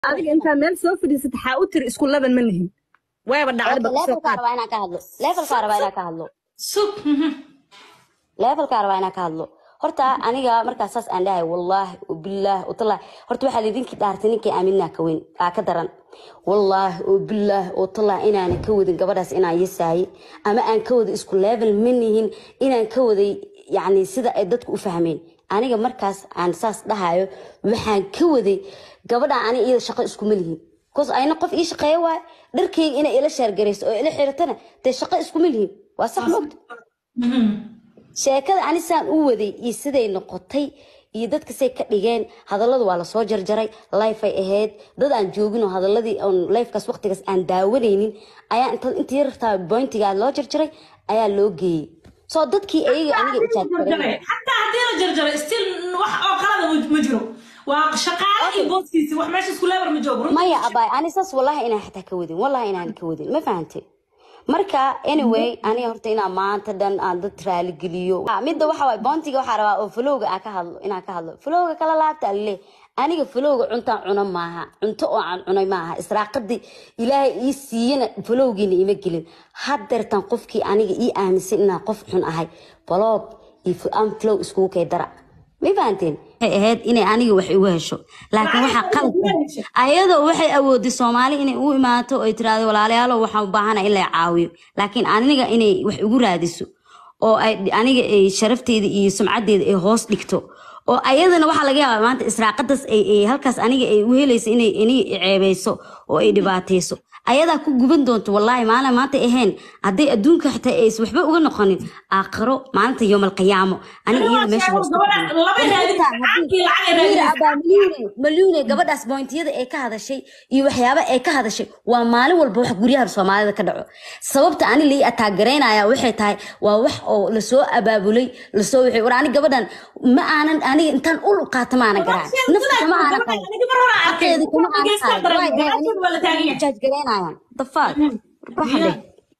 adiga intaa meel soo fadhiisata xaa u tiri isku laban ma lihin waaba dhacdaba Horta kasoo levelkaa qaad rabaa inaan ka hadlo levelkaa rabaa inaan ka hadlo sug mhm. levelkaa rabaa inaan ka hadlo horta aniga markaas saas aan dhahay wallaahi bilaahi utalaah horta waxaa idinkii dhaartay ninkii aaminaa ka weyn aa ka daran wallaahi oo bilaahi oo talaah inaanan ka wadin gabadhaas inaan yasaaye ama aan ka wada isku level manihin inaan ka waday yacni sida ay dadku u fahmeen aniga markaas aan saas dhahayo waxaan ka waday gabadha ani iyada shaqo iskuma lihin bcause ayna qof ii shaqeeya waay dharkayga inay ila sheergarayso oo ila xiratana dee shaqo iskuma lihin waa sax moogta Mhm. sheekada anisaan u waday iyo siday noqotay iyo dadka say ka dhigeen hadalladu waa lasoo jarjaray life ay ahayd dad aan joogin oo hadaladii on lifekaas waqtigaas aan daawanaynin ayaa inta inta yartaa bointigaa loo jarjaray ayaa loo geeyey soo dadkii ayaga aniga ijaadgareen xataa haddii la jarjaray still wax oo qalada ma- ma jiro waa shaqaale iyo booskiisi wax meesha isku leebar ma joogo runtii. maya abaay ani saas wallahi inaan xataa ka wadin wallahi inaan ka wadin ma fahantay marka anyway aniga horta inaan maanta dhan aan dad raaligeliyo Ah, midda waxa waay boontiga waxaa rabaa oo falowga aan ka hadlo inaan ka hadlo falowga kala laabta alle aniga falowga cuntaan cuna maaha cunto oo aan cunay maaha israaqadii ilaahay ii siiyana falowgiina ima gelin haddeertan qofkii aniga ii aaminsan inaan qof xun ahay baloog iyo aan flow iskugu kay dara ma fahanteen waxay ahayd inay aniga wax igu hesho laakiin waxaa qalad ah ayadoo waxay awooday soomaali inay u imaato oo ay tiraahdo walaalayaalo waxaan u baahana in la caawiyo laakiin aniga inay wax igu raadiso oo ay aniga ay sharafteeda iyo sumcadeeda ay hoos dhigto oo ayadana waxaa laga yaabaa maanta israaqadaas ay ay halkaas aniga ay u helayso inay aniga i ceebeyso oo ay dhibaateyso ayadaa ku guban doonto wallaahi maalin maanta ahayn hadday adduunka xitaa ays waxba uga noqonin aakhiro maalinta yoomalqiyaamo aniga iyada meesha waa isku Gabadha laba raadin, lacagtii lacag ay Mira, raadinaysaa. abaa malyuune malyuune gabadhaas boontiyada ay ka hadashay iyo waxyaaba ay ka hadashay waa maalin walba wax guryaha soomaalida ka dhaco sababta ani lii ataagaraynaya waxay tahay waa wax oo lasoo abaabulay lasoo wixii war ani gabadhan ma aanan aniga intaan ul qaata ma aanan garaac nafta kama aanan qaban xaqeedi kama aanan qaban Waay, waay, aniga jaaj garaynayaan dafaad waxa leh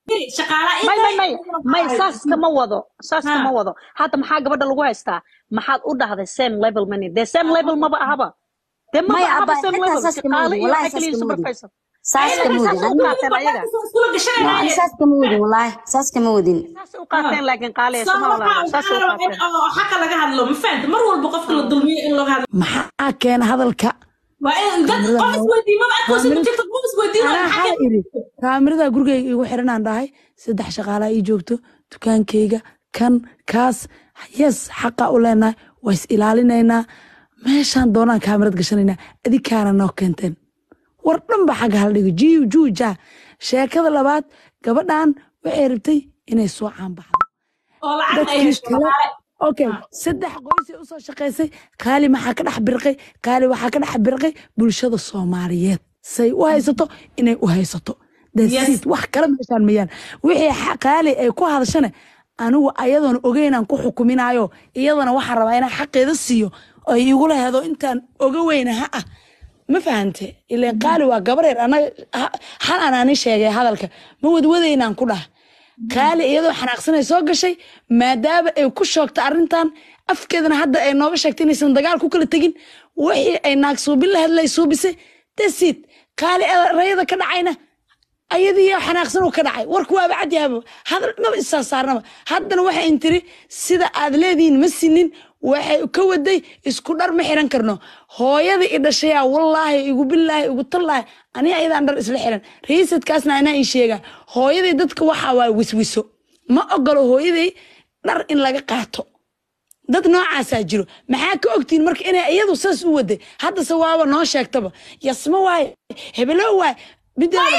may may may may saas kama wado saas kama wado hadda maxaa gabadha lagu haystaa maxaad u dhahday same level mani dee same level maba ahaba dee maba maya ahaba abaa same xitaa level saas kama shaqaale wadin iyo wallahi waxay saas kaliya kama wadin supervisor saas kama wadin saas u qaateen ayaga ani saas kama wadin wallaahi saas kama wadin saas u qaateen laakiin qaale sama walaalo saas u qaateen xaqa laga hadlo ma fahamta mar walba qofka la dulmiyo in looga hadlo maxaa keena hadalka waa in dad qof isweydiin maba arkoosi ma jirto qof isweydiin waa anaa maxaa xala iri kaamirada gurigayga igu xiranaan dhahay saddex shaqaalaa ii joogto dukaankayga kan kaas yes xaqa u leenahay waa is ilaalinaynaa meeshaan doonaan kaamirad gashanaynaa adikaana noo keenteen war dhan ba xagga hala dhigo jiiw juuja sheekada labaad gabadhan waxay rabtay inay soo caanbaxdo oo lacag ay dadkii hesho kale dhaqaale. okay saddex qoysay usoo shaqaysay qaali maxaa ka dhex birqay qaali waxaa ka dhex birqay bulshada soomaaliyeed say u haysato inay u haysato Yes. dasiid wax kala meeshaan mayaan wixii xa- qaali ay ku hadashane anigu ayadoona ogeynaan ku xukuminayo iyadana waxaan rabaa inaan xaqeeda siiyo oo ay igula hedo intaan oga weyna ha ah ma fahante ileen qaali waa gabareer anaga ha- hal anaanin sheegay hadalka ma wadwadaynaan ku dhah qaali iyadoo xanaaqsanay soo gashay maadaama ay ku shoogta arrintan afkeedana hadda ay nooga sheegtay inaysan dagaal ku kala tegin wixii ay naag suubin la hadlay suubisay dasiid qaali rayada ka dhacayna ayadii xanaaqsan uu ka dhacay warku waaba cadyahaba hadal maba isaa saarnaba haddana waxay intiri sida aad leedihiin ma sinin waxay ka waday isku dhar ma xiran karno hooyada i dhashayaa wallaahi igu billaahi igu tallaahi aniga ayadaan dhar isla xiran raiisadkaasna anaa ii sheega hooyaday dadka waxaa waa wiswiso ma ogolo hooyaday dhar in laga qaato dad noocaasaa jiro maxaa ka ogtiin marka inay iyadu saas u waday haddase waaba noo sheegtaba yasmo waaye hebelo waaye mideeda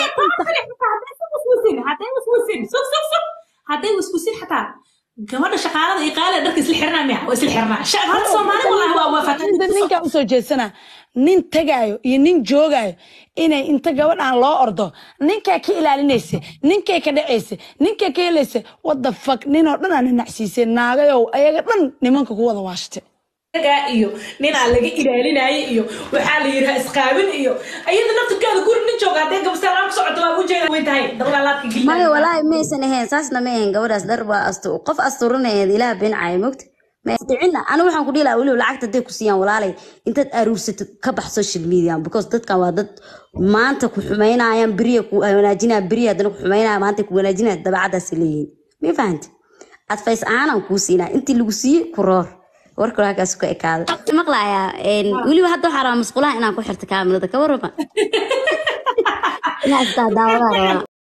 hadday waswasin sug sug sug hadday waswasin xataa gabadha shaqaalada iyo qaaliga dharka isla xiranaa miya waa isla xiranaa Sha- horta soomaali wallahi waa waa Inta faatan ninkaa usoo jeedsana nin tagaayo iyo nin joogaayo inay inta gabadhan loo ordo ninkay ka ilaalinaysa ninkay ka dhacaysa ninkay ka helaysa wada fak ninoo dhan aa ninacsiisay naagayow ayaga dhan nimanka ku wada waashte gaa iyo ninaa laga ilaalinaayo iyo waxaa la yidhaha isqaabin iyo ayada naftirkeeda guri nin jooga hadday gabastaan ku socoto waa ujeeda way tahay dablaalaadka maya geliya walaahi maysan ahayn saasna ma ahayn gabadhaas dhar waa astu qof asturaneed ilaah beencaya mogta dhicina anigu waxaan ku dhihi lahaa weliba lacagta hadday ku siiyaan walaalay intaad aruursatid ka bax social media because dadkan waa dad maanta ku xumaynayaan beriya ku wanaajinayaan beriya haddana ku xumaynaya maanta ku wanaajinaya dabacadaasi leeyihiin ma fahante advice ahaanaan kuu siinaa intii lagu siiyey ku roor warka halkaas ku ekaada maqlayaa weliba hadda waxaa rabaa masqulaha inaan ku xirto kaamirada ka warrama inaa istaa daawadaa rabaa